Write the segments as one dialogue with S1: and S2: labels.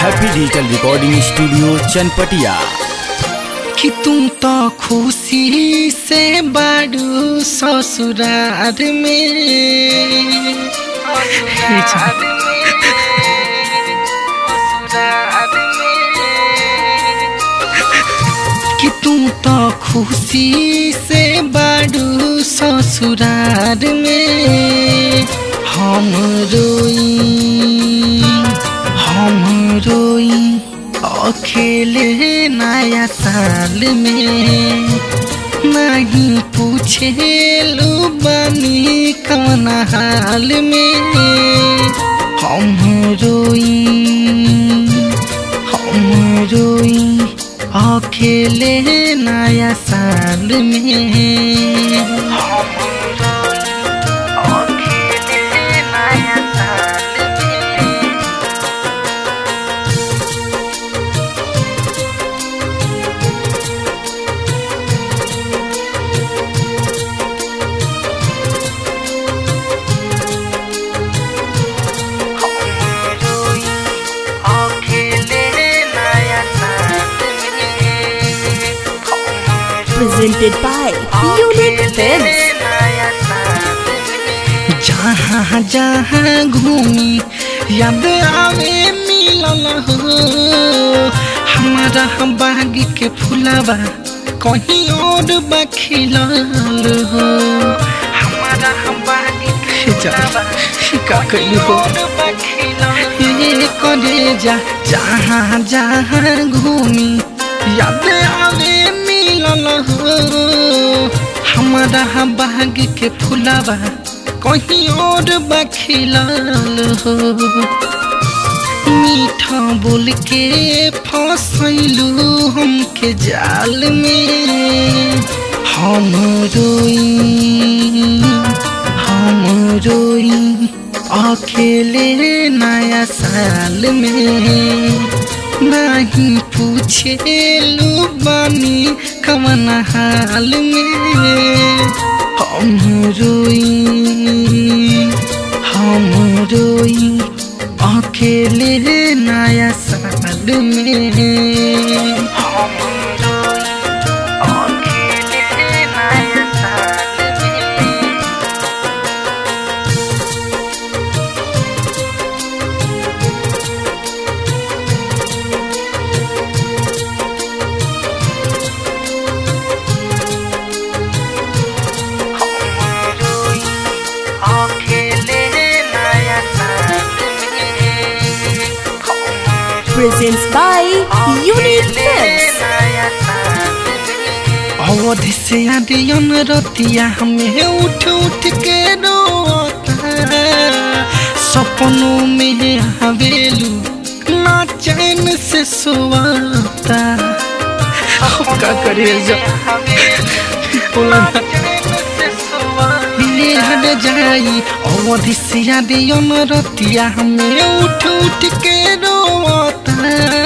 S1: Happy digital recording studio Chanpatia
S2: कि तुम तो खुशी से बाड़ू ससुरार में कि तुम तो खुशी से बाड़ू ससुरार में हम रोई हम रोई अकेले नया साल में नहीं पूछे लो बनी कौन हाल में हम रोई हम रोई अकेले नया साल में हम रोई अकेले नया साल में
S3: presented by Unique Films.
S2: जहाँ जहाँ घूमी याद आवे मिलल हो हमारा बाग के फुलावा कहीं और बखिलल हो हमारा बाग के फुलावा का कहीं हो ये करे जा जहाँ जहाँ घूमी याद आवे मिलल हो हमारा बाग के फुलावा कहीं और बखिलल हो मीठा बोल के फसैलू हमके जाल में हम रोई हम रोई अकेले नया साल में नहीं पूछे लो बानी कमन हाल में हम रोई हम रोई अकेले नया साल में हम रोई अकेले नया साल में
S3: Presents by Unique Films.
S2: अवधि से आदियन रतिया हमें उठ उठ के रोता सपनों में हवेलू ना चैन से सोता अब का करे जा बोला ना। ये हट जाई अवधि से आदियन रतिया हमें उठ उठ के रोता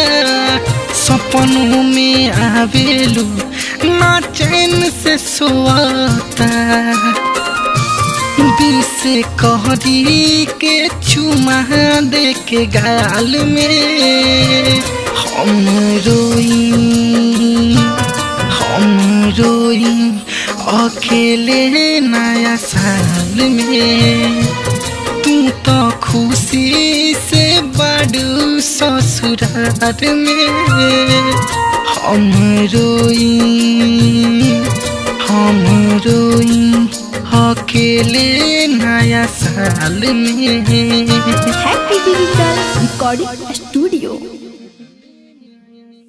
S2: सपनों में आवेलू ना चैन से सोता बीस कहरी के चुमा दे के गाल में हम रोई हम रोई अकेले नया साल में तू तो खुशी से बड़ू ससुराल में हम रोई हम रोई अकेले नया साल में
S3: Happy Digital Recording Studio.